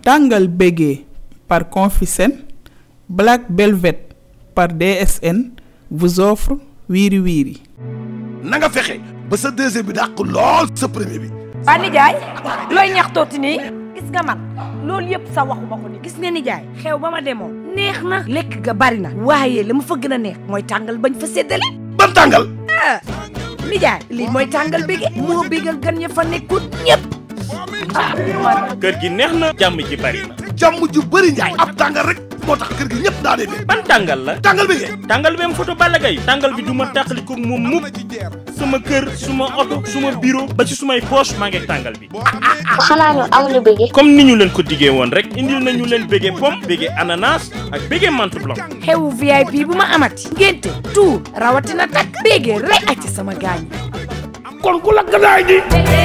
Tàngal Bégué par Confisen Black Velvet par DSN vous offre Wiri Wiri. na nga fexe ba sa deuxième bi dàq lool sa premier bi. waa nijaay looy ñaxtooti nii gis nga man loolu yëpp sa waxuma ko ni gis nga nijaay xew ba ma demoon neex na lekk ga bari na waaye la ma fa gën a neex mooy tàngal bañ fa séddale ban tàngal. ah nijaay lii mooy tàngal bége moo bégal gan ya fa nekkut ñëpp ah man kër gi neex na jàmm ji bari na jàmm ju bëri njaay. ab tàngal rek moo tax kër gi ñëpp daa dee bee. ban tàngal la tàngal bi ngeen. tàngal bi am photo Balla Gaye tàngal bi du ma tàqali ko moom mukk sama kër suma oto suma bureau ba ci sumay poche maa ngi tàngal bi xanaa ñu amuñu bëgge comme ni ñu leen ko diggee woon rek indil nañu leen bége pomme bége ananas ak bége menthe blanc xewu VIP bu ma amati ngénte tout rawatina takk bége rek ak ci sama gaañ kon ku lakk daay ji.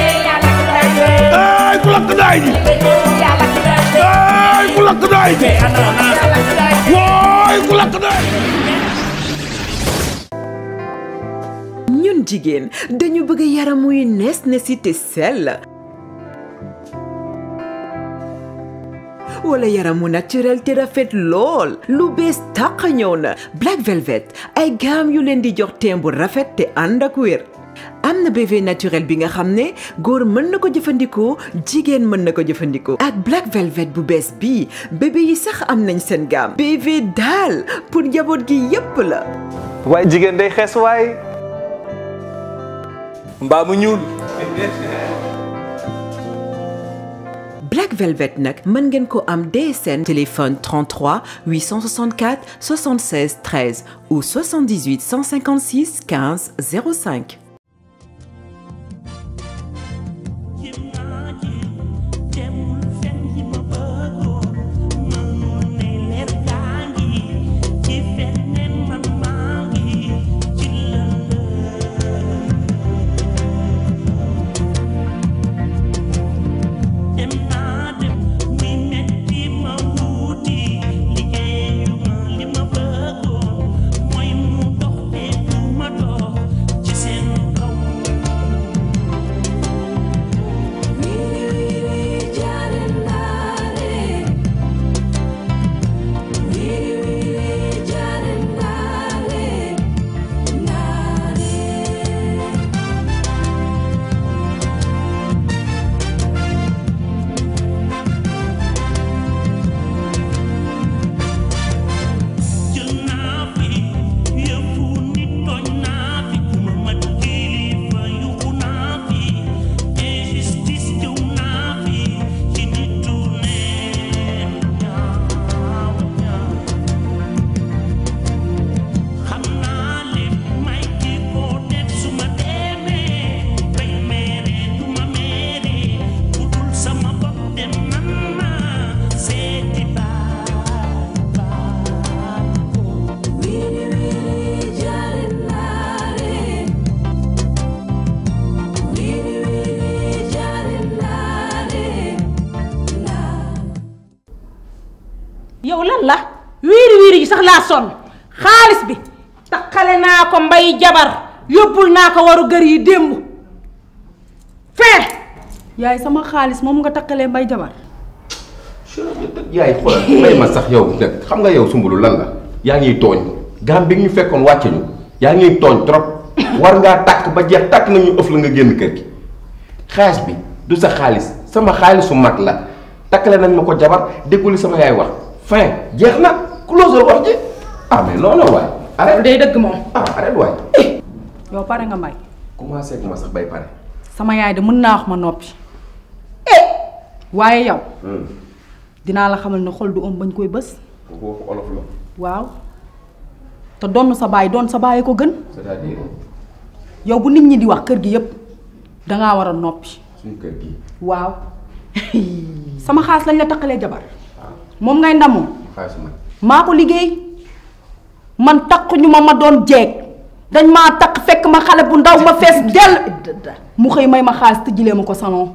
ay ku lakk daay ji. ay ku lakk daay ji. waay ku lakk daay ji. ñun jigéen dañu bëgg yaram wuy nees nesi te sell wala yaram wu naturel te rafet lool lu bees tàq ñëw na Black Velvet ay gaam yu leen di jox teem bu rafet te ànd ak wér am na BV naturel bi nga xam ne góor mën na ko jëfandikoo jigéen mën na ko jëfandikoo ak Black Velvet bu bees bii bébé yi sax am nañ seen gaam BV daal pour njaboot gi yépp la waaye jigéen day xees waay mbaa mu ñuul Black Velvet nag mën ngeen ko am DSN téléphone 33 864 76 13 ou 78 156 15 05. yow lan la wiiri wiiri ji sax laa sonn xaalis bi taxale naa ko mbay jabar yóbbul naa ko waru gër yi démb fee yaay sama xaalis moom nga takkalee mbay jabar yaay xoolal may ma sax yow nag xam nga yow sumbulu lan la yaa ngi tooñ gaam bi ñu fekkoon wàcce ñu yaa ngi tooñ trop war ngaa takk ba jeex takk nañu ëf la nga génn kër gi xaalis bi du sa xaalis sama xaalisu mag la takkale nañ ma ko jabar dégguli sama yaay wax fin jeex na close wax ji ah mais non non waay arrête day dëgg moom ah arrête waay yow pare nga mbay commencé gu ma sax bay pare sama yaay de mën naa wax ma noppi waaye yow dinaa la xamal ne xol du om bañ koy bës kooku waxu olof la waaw te donn sa baay doon sa baay ko gën c'est-à-dire yow bu nit ñi di wax kër gi yépp dangaa war a noppi suñu kër gi waaw sama xaas lañ la takkalee jabar moom ngay ndamoo xaalis man maa ko liggéey man takk ñu ma ma doon jeeg dañ maa takk fekk ma xale bu ndaw ma fees dell mu xëy may ma xaalis tëjjilee ma ko salon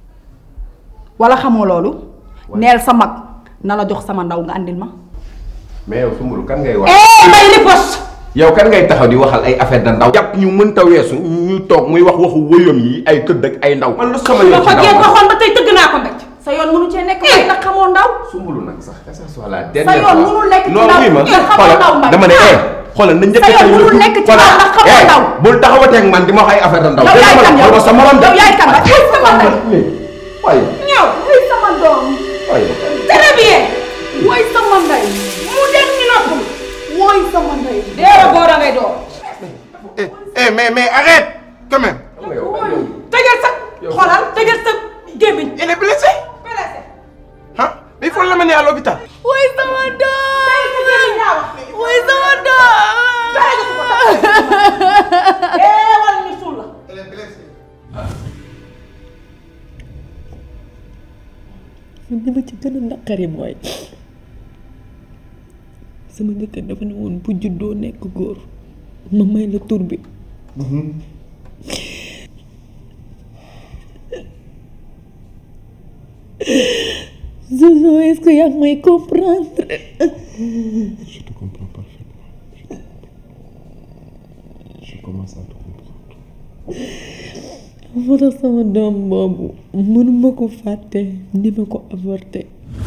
wala xamoo loolu neel sa mag na la jox sama ndaw nga andil ma mais yow sumbulu kan ngay wax eh may ripos yow kan ngay taxaw di waxal ay affaire da ndaw jàpp ñu mënta weesu ñu toog muy wax waxu wëyam yi ay tëdd ak ay ndaw man lu sama yoon ba ci fa ndaw ngeen man. waxoon ba tey tëgg naa ko mbéj sa yoon mënu cee nekk may nag xamoo ndaw sumbulu nag sax que ça soit la sa dernière yoon mënul nekk ci non ndaw oui ma kii xamoo xoolal ndaw Mbaye. dama ne eh xoolal na njëkk Sa yoon mënul nekk ci ndaw ndax xamoo ndaw. bul taxawatee ak man di ma wax ay affaire ndaw yow yaay kan yow xool ma sa morom de yow yaay kan ba ay sama ndey waaye ñëw woy sama doom waaye très bien woy sama ndey mu dem ñu noppul woy sama ndey deewa góor a ngay door eh eh mais mais arrête quand même. tëjal sa xoolal tëjal sa gémmiñ il est blessé. ah mais il faut l'amener à l'hôpital. woy sama doom woy sama doom deewal ñu suul la li ma ci gën a naqari mooy sama jëkkër dafa ne woon bu juddoo nekk góor ma may la tur bi Zozo est-ce que yaa ngi may comprendre je te comprends parfaitement je commence à te comprendre moo tax sama doom boobu mënuma ko fàtte ni ma ko avorté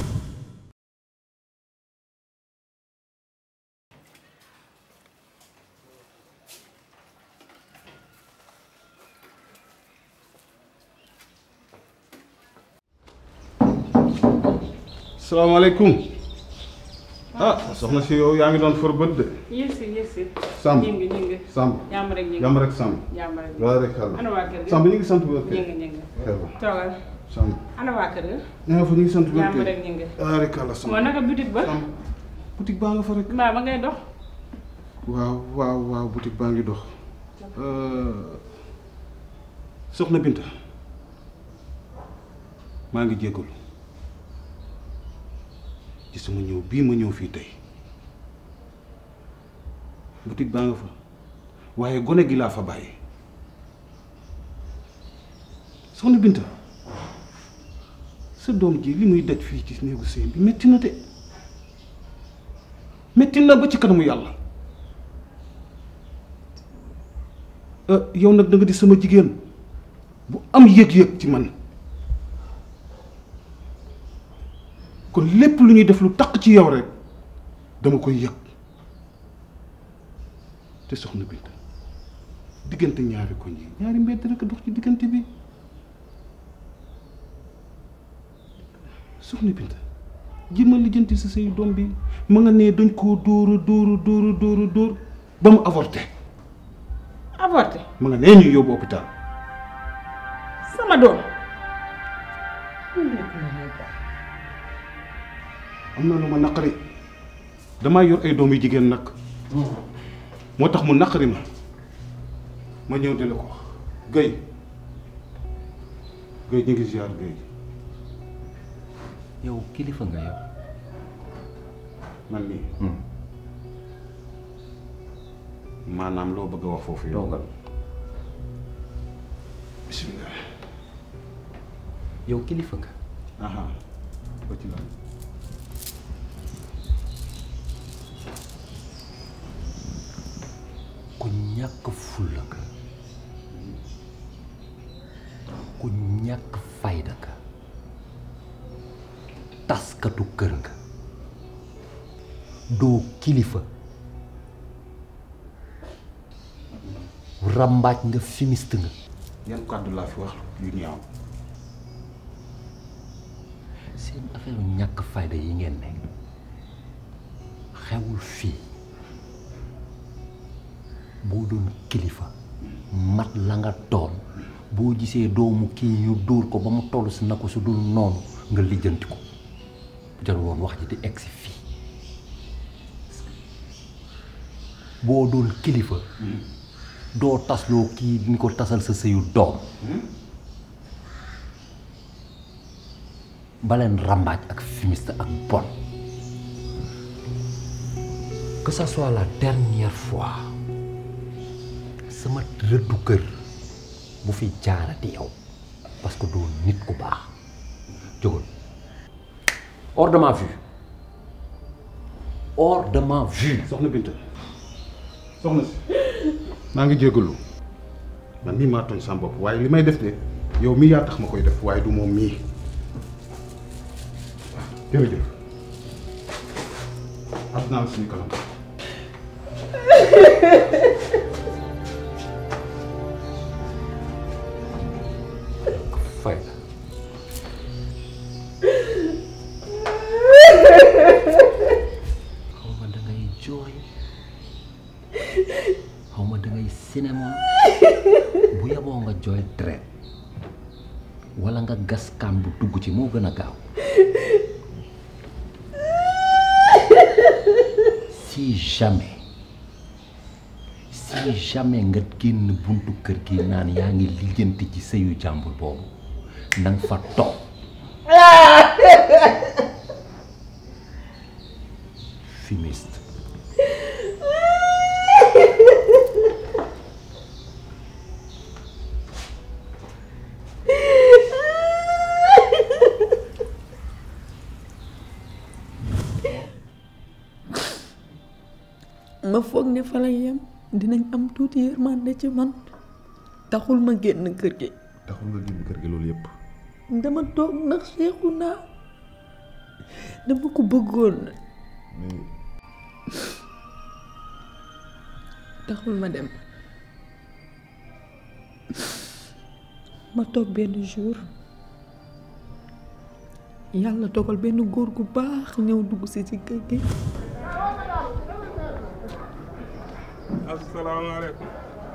salaamaaleykum ah soxna si yow yaa ngi doon for bët de. yësi yësi Samb ñi ngi ñi ngi Samb jàmm rek ñi ngi jàmm rek Samb. jàmm rek waaw rek xel ana waa kër gi Samb ñu ngi sant bu wér ñi ngi ñi ngi xel ba toogal Samb ana waa kër ga ña nga fa ñu ngi sant bu wér jàmm rek ñi ngi ah rek xel Samb moo naka boutique ba boutique baa nga fa rek. mbaa ba ngay dox waaw waaw waaw boutique baa ngi dox soxna Binta maa ngi jégalu ci sama ñëw bii ma ñëw fii tey boutique baa nga fa waaye gone gi laa fa bàyyi soxna Binta sa doom ji li muy daj fii ci néegu sëy bi metti na de metti na ba ci kanamu yàlla yow nag da nga di sama jigéen bu am yëg-yëg ci man kon lépp lu ñuy def lu taq ci yow rek dama koy yëg te soxna Binta diggante ñaari koñ yi ñaari mbedd rek a dox ci diggante bi soxna Binta jéemal lijjanti sa say doom bi ma nga ne dañ koo dóora dóora dóora dóora dóor ba mu avorté avorté ma nga nee ñu yóbbu hôpital sama doom am na lu ma naqari damaa yor ay doom yu jigéen nag moo tax mu naqari ma ma ñëw di la ko wax Guèye Guèye ñu ngi ziar Guèye yow kilifa nga yow man nii maanaam loo bëgg a wax foofu yow toogal bismillah yow kilifa nga aha ba ci lan ku ñàkk fulla nga ku ñàkk fayda nga taskatu kër nga doo kilifa rambaaj nga fimiste nga yan kàddu laa fi wax yu ñaaw seen affaire ñàkk fayda yi ngeen ne xewul fii boo doon kilifa mat la nga doon boo gisee doomu kii ñu dóor ko ba mu toll si na ko su dul noonu nga lijjanti ko bu jar woon wax ji di egsi fii boo doon kilifa doo tasloo kii ni ko tasal sa sëyu doom baleen rambaaj ak fumiste ak bon que ça soit la dernière fois sama rëddu kër bu fi jaarati yow parce que doo nit ku baax jógal hors de ma vue hors de ma vue soxna Binta soxna si maa ngi jégalu man mii maa tooñ sama bopp waaye li may def de yow mii yaa tax ma koy def waaye du moom mii jërëjëf àdduna la suñu kanam fay xaw ma da ngay jooy xaw ma da ngay cinéma bu yeboo nga jooy deret wala nga gas kaan bu dugg ci moo gën a gaaw si jamais si jamais nga génn buntu kër gi naan yaa ngi lijjanti ci sëyu jàmbur boobu nang fa toog fumiste ma foog ne fa la yem dinañ am tuuti yërmande ci man taxul ma génn kër gi taxul nga génn kër gi loolu yëpp dama toog ndax seexu naa dama ko bëggoon taxul ma dem ma toog benn jour yàlla dogal benn góor gu baax ñëw dugg si ci kër gi asalaamaaleykum.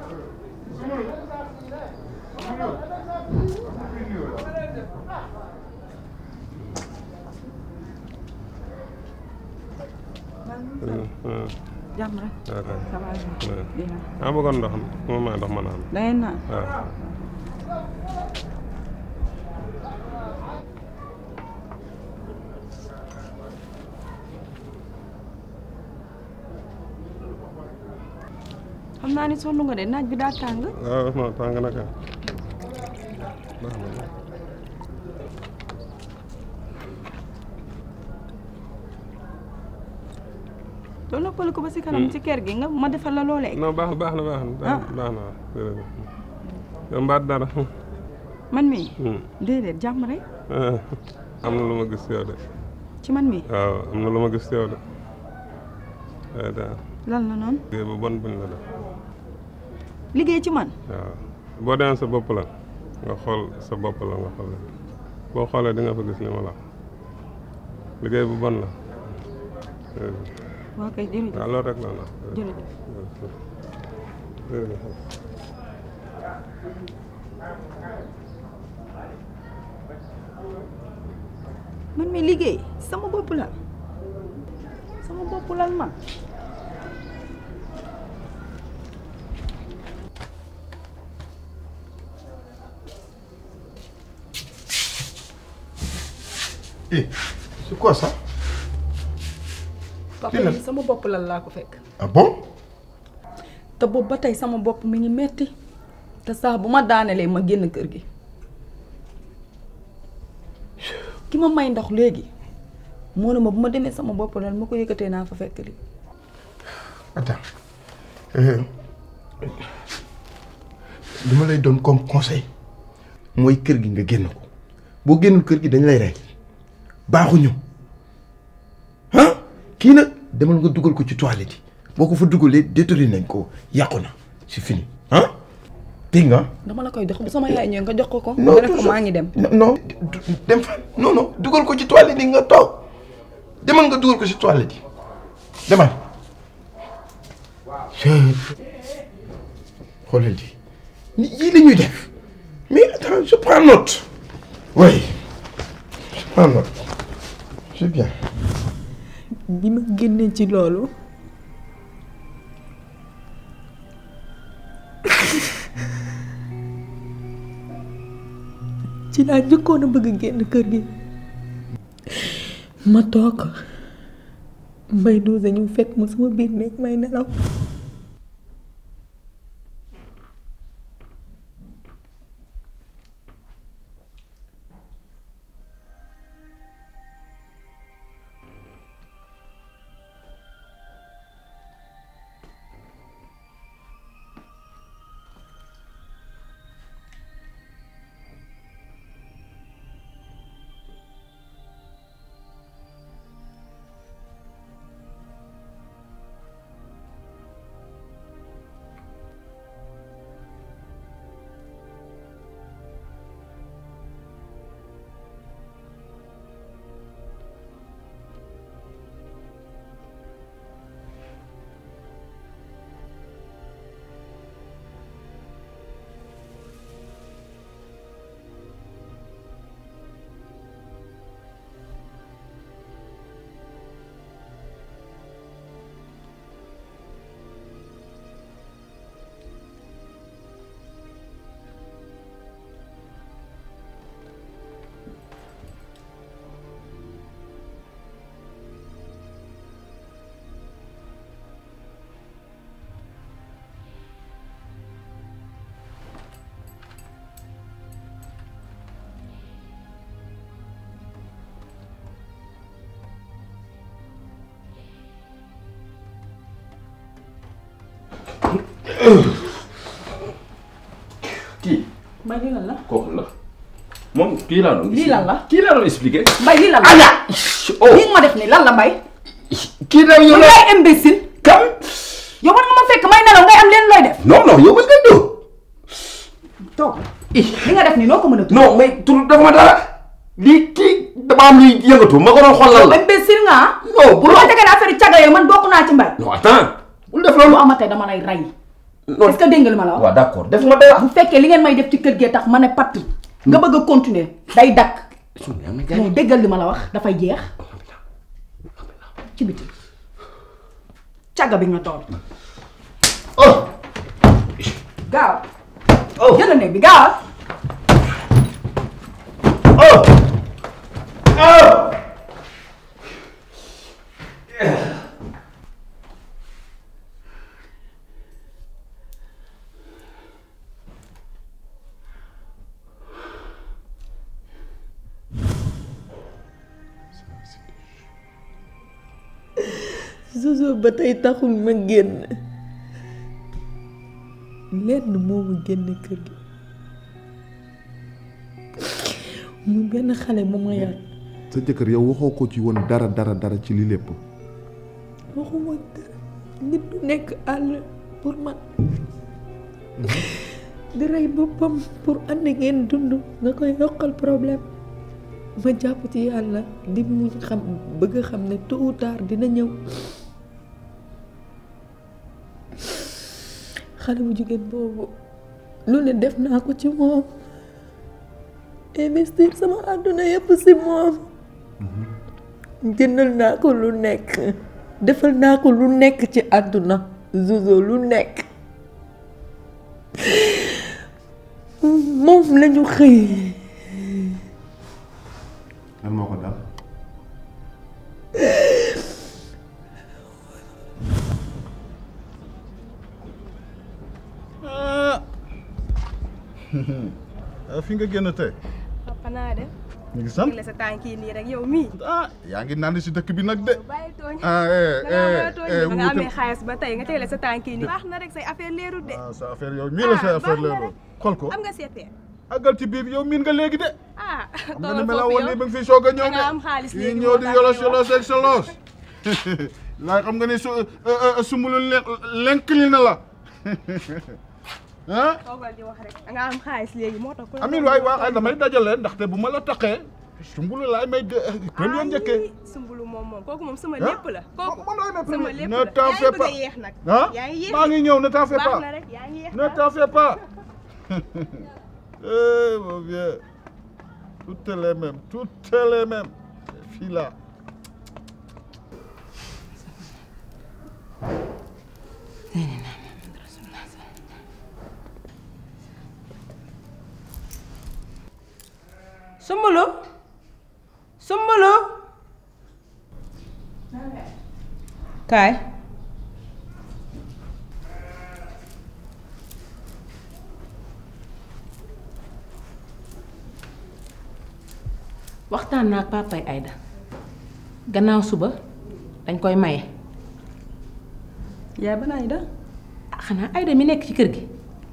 jàmm rek. ça va bien. ah bëggoon ndox mi ma ndox ma naan. da ngay naan. waaw. xam naa ni sonn nga de naaj bi daa tàng. waaw non tàng na kay. baax na. doo noppali ko ba si kanam ci kër gi nga ma defal la loolee. non baax baax na baax na. baax na baax na waaw jërëjëf. yow mbaat dara. man mii. déedéet jàmm rek. am na lu ma gis yow de. ci man mii. waaw am na lu ma gis yow de. waaye daal. lan la noonu. liggéey bu bon buñ la def. liggéey ci man. waaw boo demee sa bopp la nga xool sa bopp la nga xool boo xoolee di nga fa gis li ma la wax liggéey bu bon la. waaw kay jërëjëf waaw loolu rek la la. jërëjëf. jërëjëf. man mi liggéey sama bopp la sama bopp lal ma. Eh, c'est quoi ça papa Lii la- yi sama bopp lal laa ko fekk. Ah bon te boobu ba tey sama bopp mi ngi metti te saa bu ma daanelee ma génn kër gi ki ma may ndox léegi moo ne ma bu ma demee sama bopp lal ma ko yëkkatee naa fa fekk li Attends. Euh, li ma lay doon comme conseil mooy kër gi nga génn ko boo génnul kër gi dañ lay rey baaxuñu ah kii nag demal nga dugal ko ci toilette yi boo ko fa dugalee détruire nañ ko yàqu na c'est fini ah dégg nga. dama la koy jox bu sama yaay ñëwee nga jox ko ko Non, nga def ko toujours. maa ngi dem non non du- dem fan non non dugal ko ci toilette yi nga toog demal nga dugal ko ci toilette yi demal. xoolal di ni yii la ñuy def mais attends je prends note oui je prends note c'est bien. bi ma génnee ci loolu ci laa njëkkoon a bëgg a génn kër gi ma toog mbay dose ñu fekk ma sama biir nekk may nelaw kii mbay lii lan la kooku la moom kii laa doon. lii lan la kii laa doon expliqué. mbay lii lan la Aya! lii nga ma def nii lan la mbay kii la yow yow la yaay imbécile kam yow war nga ma fekk may nelaw ngay am leen looy def non non yow bés nga dóor. toog li nga def nii noo ko mën a non mais tur dafa ma dara lii kii dama am luy yëngatu ma ko doon xool lan la. imbécile nga ah non bu bu ma tegee affaire caga yooyu man bokk naa ci mbay non attends bul def lu loolu. amatee dama lay rey est-ce que dégg nga li ma la wax waaw d'accord def ma dara. bu fekkee li ngeen may def ci kër gee tax ma ne patt nga bëgg a continuer day dakk non déggal li ma la wax dafay jeex ci biti caga bi nga tool gaaw jël néeg bi gaaw Jojo ba tey taxul ma génn lenn moo ma génn kër gi mu benn xale bu ma yar sa jëkkër yow waxoo ko ci woon dara dara dara ci li lépp waxuma dara nit du nekk àll pour man di rey boppam pour ànd ngeen dund nga koy yokkal problème ma jàpp ci yàlla di mu xam bëgg a xam ne tôt ou tard dina ñëw xale bu jigéen boobu lu ne def naa ko ci moom investir sama àdduna yépp ci moom jëndal naa ko lu nekk defal naa ko lu nekk ci àdduna Jojo lu nekk moom lañu xëy lan moo ko dal ah fi nga génn tey papa naa dem. ñu ngi sant la sa tànk yi nii rek yow mii. ah yaa ngi naan si dëkk bi nag de. bàyyi tooñ. ah eh da ngaa mën a eh tooñ eh ba nga amee wuute- xaalis ba tey nga teele sa tànk yi nii. baax na rek say affaire leerul de. ah sa affaire yow mii la sa affaire leerul xool ko am nga seetee. àggal ci biir yow miin nga léegi de. ah xam nga toogal ni mela foofu woon yow nii ba nga fi soog a ñëw da de. nga am xaalis yi léegi ñëw moo di tax yolos ngay wax. yolos ak sa loos. laay xam nga ni su sumbulu lenk li na la. ah toogal di wax rek da nga am xaalis léegi moo tax. ku la amin doon waay woo waay damay dajale ndaxte bu ma la taqee sumbulu laay may de premier njëkkee. Ay, sumbulu moom moom kooku moom sama Ah? lépp la. kooku sama lépp ne la t'en yaa ngi fais bëgg pas a yéex nag. ah yaa ngi yéex maa ngi ñëw ne t'en fais baax pas na rek yaa ngi yéex ne t'en fais pas eh mon vieux toutes les mêmes toutes les mêmes ces filles là Sumbulu Sumbulu kaay waxtaan naa ak papay Aïda gannaaw suba dañ koy maye yaay ban Aïda ah xanaa Aïda mi nekk ci kër gi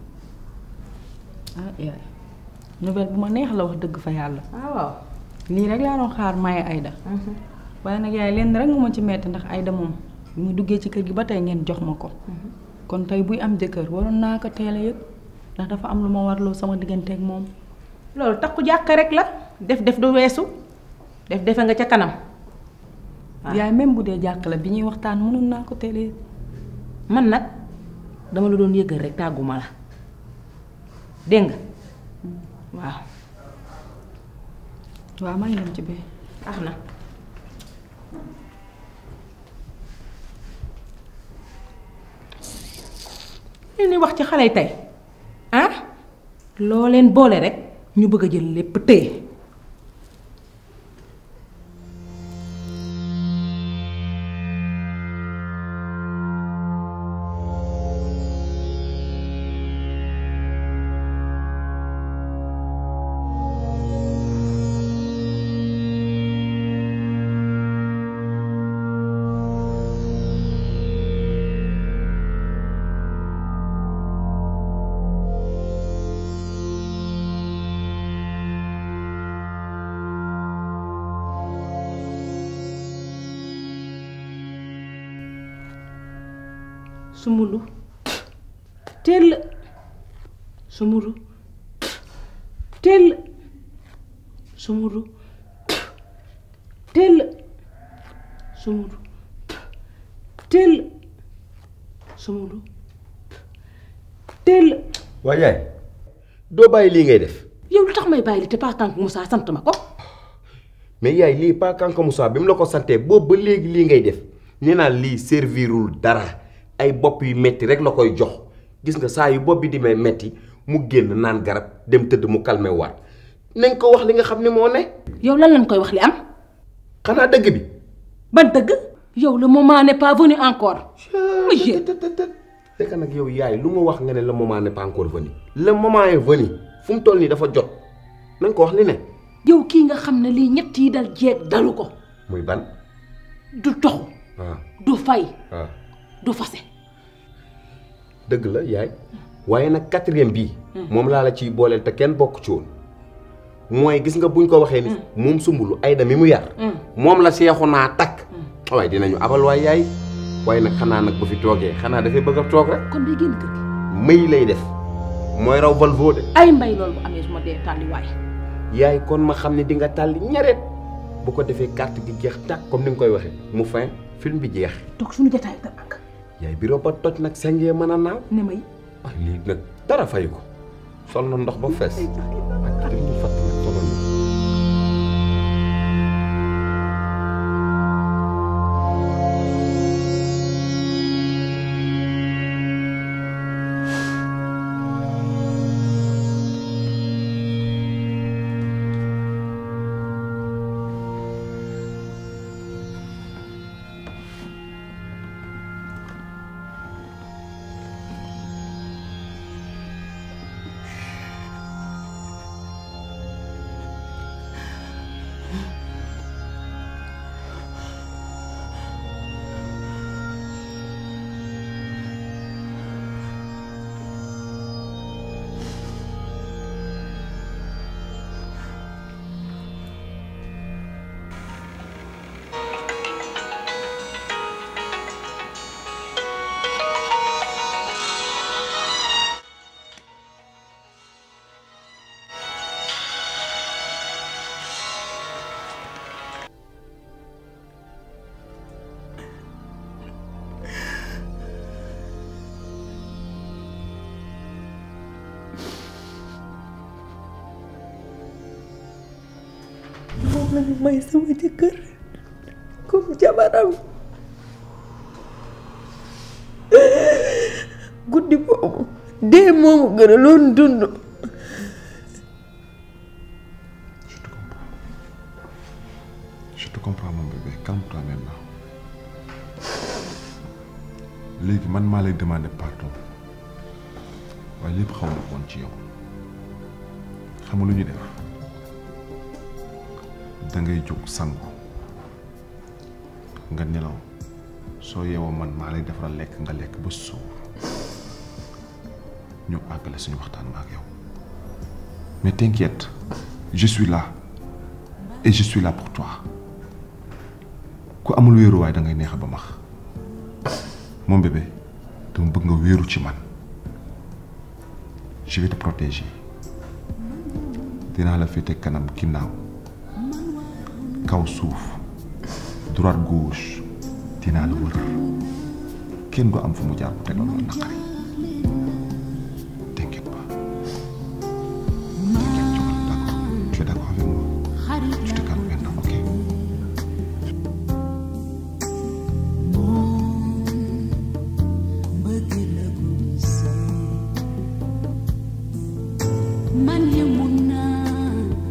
ah yaay nouvelle bu ma neex la wax dëgg fa yàlla ah waaw lii rek laa doon xaar maye Aïda waaye nag yaay lenn rek mu ma ci metti ndax Aïda moom bi mu duggee ci kër gi ba tey ngeen jox ma ko kon tey buy am jëkkër waroon naa ko teel a yëg ndax dafa am lu ma warloo sama diggante ak moom loolu takku jàkk rek la def def du weesu def defe nga ca kanam yaay même bu dee jàkk la bi ñuy waxtaan mënoon naa ko teel a yëg man nag dama la doon yëgal rek tàgguma la dégg nga waaw waaw maa ngi dem ci bee ax na li ni wax ci xale yi tey ah loo leen boole rek ñu bëgg a jël lépp téye sumulu tell sumulu tell sumulu tell sumulu tell sumulu tell waaye yaay doo bàyyi lii ngay def yow lu tax may bàyyi li te pas kank Moussa sant ma ko mais yaay lii pas kanka Moussa bi mu la ko santee boobu ba léegi lii ngay def nee naa lii servirul dara ay bopp yu metti rek la koy jox gis nga saa yu bopp bi di may metti mu génn naan garab dem tëdd mu calmé waat nañ ko wax li nga xam ne moo ne yow lan lañ koy wax li am xanaa dëgg bi ban dëgg yow le moment n'est pas venu encore monsieur fekk nag yow yaay lu ma wax nga ne le moment n'est pas encore venu le moment est venu fu mu toll nii dafa jot nañ ko wax li ne yow kii nga xam ne lii ñett yi dal jeeg dalu ko muy ban du toxu waaw du fay waaw du fase dëgg la yaay waaye nag quatrième bii moom laa la ciy booleel te kenn bokk ci woon mooy gis nga buñ ko waxee ni moom sumbulu ayda mi mu yar moom la seexu naa takk waaye dinañu abal waay yaay waaye nag xanaa nag bu fi toogee xanaa dafay bëgg a toog rek kon day génn kër gi mëy lay def mooy raw Volvo de ay mbay loolu bu amee su ma dee tàlli waay yaay kon ma xam ne di nga tàlli ñareet bu ko defee carte gi jeex tàkk comme ni nga koy waxee mu fin film bi jeex toog suñu jotaay te ak yaay biro ba toj nag sengee mën a naaw ne may ah lii nag dara fayu ko sol na ndox ba fees ak li ñu fatt nag solo na moom la ñu may sama jëkkër comme jabaram guddi boobu dee moomu gën a loon dund Je te comprends mon bébé calme-toi maintenant léegi man maa lay demander pardon waaye lépp xaw ma ko woon ci yow xam nga lu ñu def da ngay jóg sangu nga nelaw soo yeewoo man maa lay defaral lekk nga lekk ba suur ñu àggale suñu waxtaan ma ak yow mais t'inquiète je suis là et je suis là pour toi ku amul wéeruwaay da ngay neex ba max mon bébé dama bëgg nga wéeru ci man je vais te protéger dinaa la féete kanam ginnaaw kaw suuf droite gauche dinaa la wër kenn du am fu mu jaar bu tegal la naqari t'inquiète pas t'inquiète jógal d'accord tu es d'accord avec moi je te calme maintenant ok man yemun naa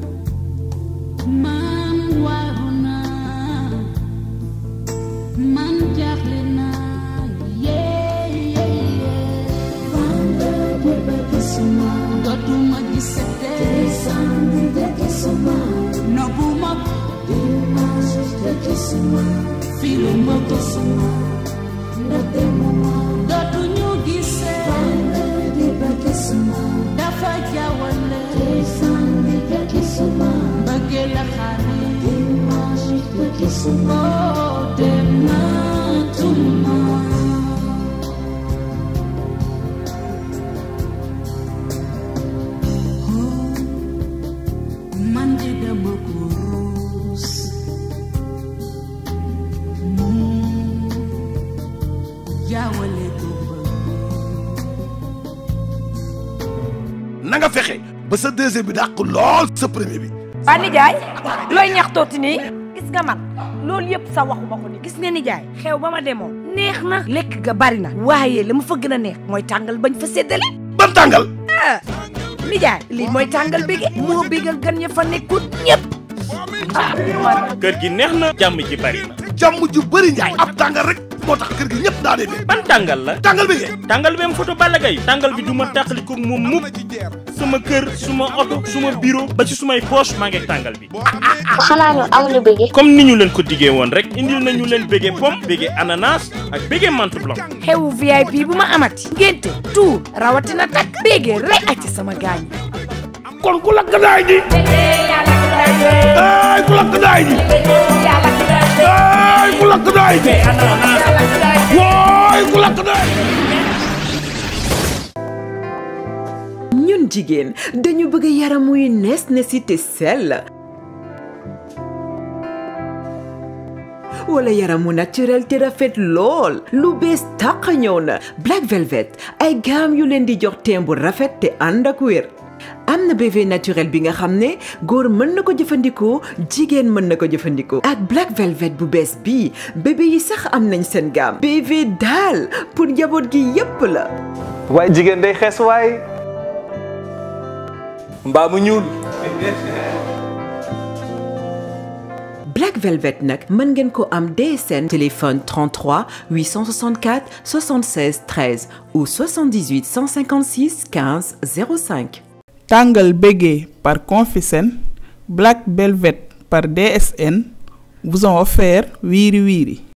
man waaru naa man jaaxle naa yee yee yee vendredi ba gisuma dootuma gisate samedi de gisuma nobuma dimanche de gisuma filuma gisuma ndaxte mama dootuñu gisee vendredi ba gisuma dafa jaawale samedi de gisuma bëggee la xaare dimanche de gisuma oh dem naa tuma na nga fexe ba sa deuxième bi dàq lool sa premier bi. waa nijaay looy ñaxtooti nii gis nga man loolu yëpp sa waxuma ko ni gis nga nijaay xew ba ma demoon neex na lekk ga bari na waaye la ma fa gën a neex mooy tàngal bañ fa séddale ban tàngal ah nijaay lii mooy tàngal bége moo bégal gan ña fa nekkut ñëpp ah man kër gi neex na jàmm ji bari na jàmm ju bëri njaay ab tàngal rek moo tax kër gi ñëpp daa dee ban tàngal la tàngal bi tàngal bi am photo Balla Gaye tàngal bi du ma tàqali ko moom mukk sama kër suma oto suma bureau ba ci sumay poche maa ngi ak tàngal bi xanaa ñu amuñu bëgg comme ni ñu leen ko diggee woon rek indil nañu leen bége pomme bége ananas ak bége menthe blanc xewu VIP bu ma amati ngénte tuur rawatina takk bége rek ak ci sama gaañ kon ku lakk daay ji ay ku lakk daay ji ay ku lakk daay ji waay ku lakk daay ñun jigéen dañu bëgg yaram wuy nees nesi te sell wala yaram mu naturel te rafet lool lu bees tàq ñëw na Black Velvet ay gaam yu leen di jox teem bu rafet te ànd ak wér am na BV naturel bi nga xam ne góor mën na ko jëfandikoo jigéen mën na ko jëfandikoo ak Black Velvet bu bees bii bébé yi sax am nañ seen gaam BV daal pour njaboot gi yépp la waaye jigéen day xees waay mbaa mu ñuul Black Velvet nag mën ngeen ko am DSN téléphone 33 864 76 13 ou 78 156 15 05 tàngal bége par Confisen Black Velvet par DSN vous ont offert Wiri Wiri